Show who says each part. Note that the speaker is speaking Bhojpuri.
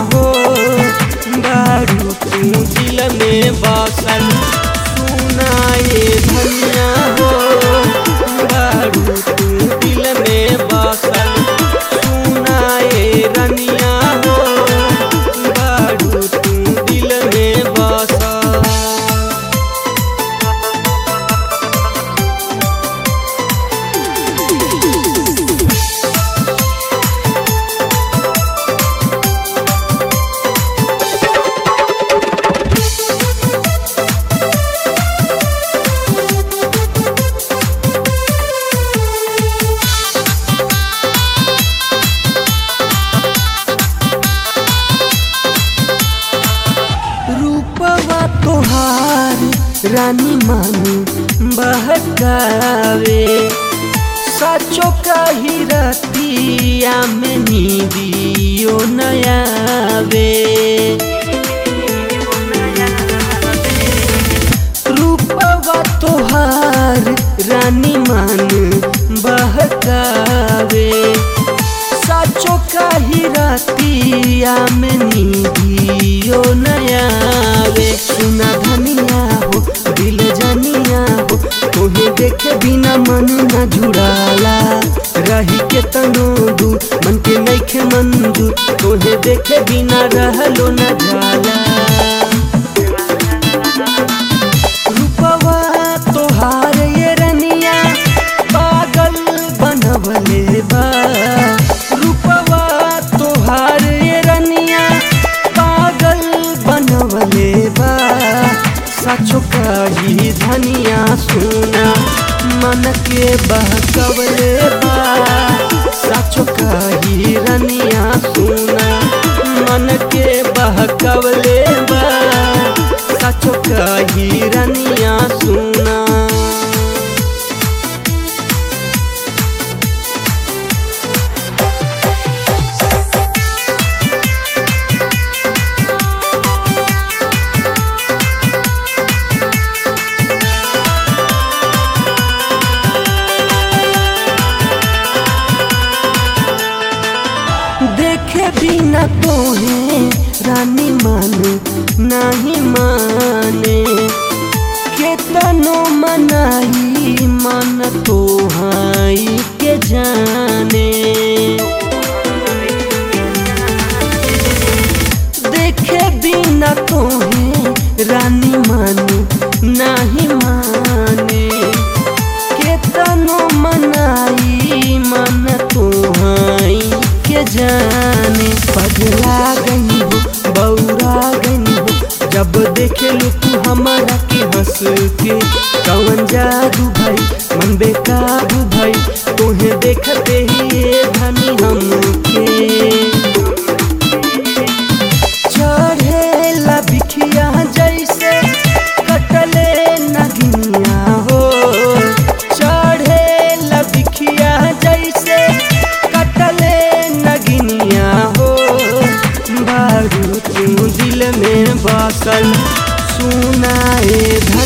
Speaker 1: हो बारू तू दिल में बसल सुनाए धनिया हो बारू तू दिल में बसल सुनाए रनिया हो बारू तू दिल में बसल रूपवा तोहार रानी मानी बहकावे साचो काही रतिया में नीदियो नयावे रूपवा तोहार रानी मान बहकावे साचो काही रातिया में नीदियो नयावे सुना धनिया हो दिल जनिया हो तोहे देखे बिना मन न जुड़ाला रही के तनो दू मन के नैखे मंजूर तोहे देखे बिना रहलो न जाला रूपवा तोहार ये रनिया पागल बनवले बा रूपवा तोहार ये रनिया पागल बनवले बा सचो कही धनिया सुना मन के बहकवले बा सचो कही रनिया सुना मन के बहकवले बा सचो कही रनिया सुना देखे बिना तोहे रानी माने नहीं माने केतनो मनाई मन तोहाई के जाने देखे बिना तोहे रानी माने नहीं माने केतनो मनाई मन तोहाई के जाने पगला गई हो बौरा गई हो जब देखे लो तू हमारा के हंस के कवन जादू भाई मन बेकाबू भाई तोहे देखते ही ये धनी हमके चढ़ेला बिखिया जैसे कटले नगिनिया हो चढ़ेला बिखिया जैसे कटले नगिनिया हो बारू तू दिल में बसल सुनाए